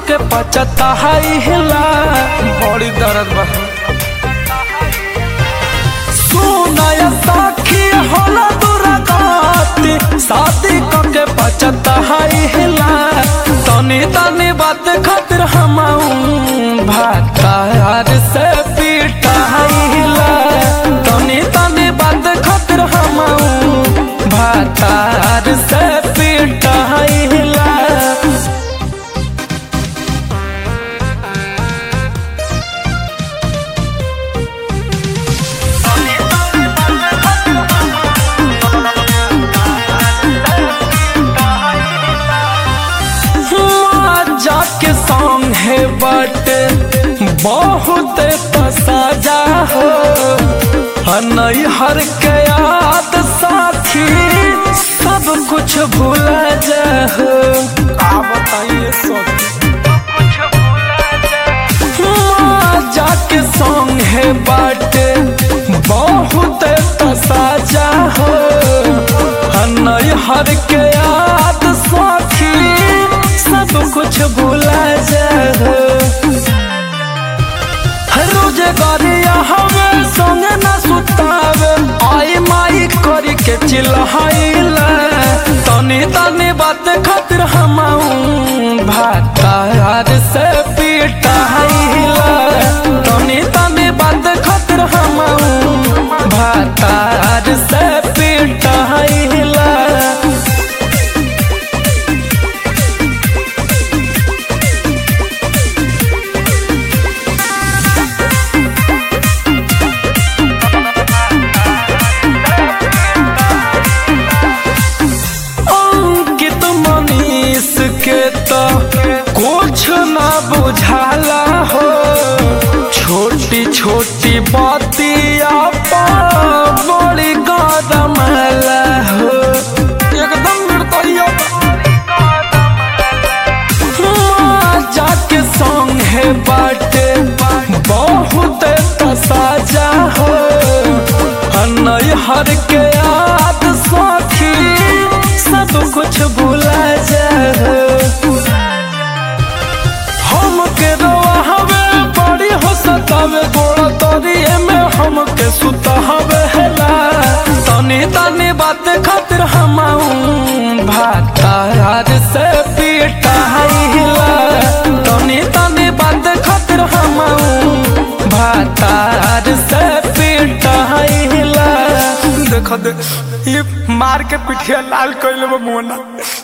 के पचता हिला बड़ी दर्द बा सुनाय साखी होला दुरागति शादी के पचता हिला तनी तनी बात खातिर हम भातार से पीटा हिला तनी तनी बात खातिर हम भातार से पीटा हिला जाके सॉन्ग है बट बहुत पसाजा हो नई हर के याद साथी सब कुछ भूला जा हो आप बताइए जाके सॉन्ग है बट बहुत तसाजा हो नई हर के याद साथी सब कुछ भूला जा रोज गरिया हमें संग न सुतावे आई माई करी के चिल्लाइला तनी तनी बात खातिर हम भातार से पीटाइला तनी तनी बात खातिर हम भातार से पीटाइला अंकित मनीष के तो कुछ ना बुझाला हो छोटी छोटी बातिया पर बड़ी गदमला हो एकदम निर्दयी जाके सॉन्ग है बाटे बहुत तसाजा हो नई हर के याद साथी सब कुछ भूला जा हम के रोआ हवे बड़ी हो सतावे गोड़ा तोरिए में हम के सुता हवे हेला तनी तनी बात खातिर हम भातार से पीटा हिला तनी तनी बात खातिर हम भातार से पीटा हिला देख दे ये मार के पिठिया लाल कैले बा मोना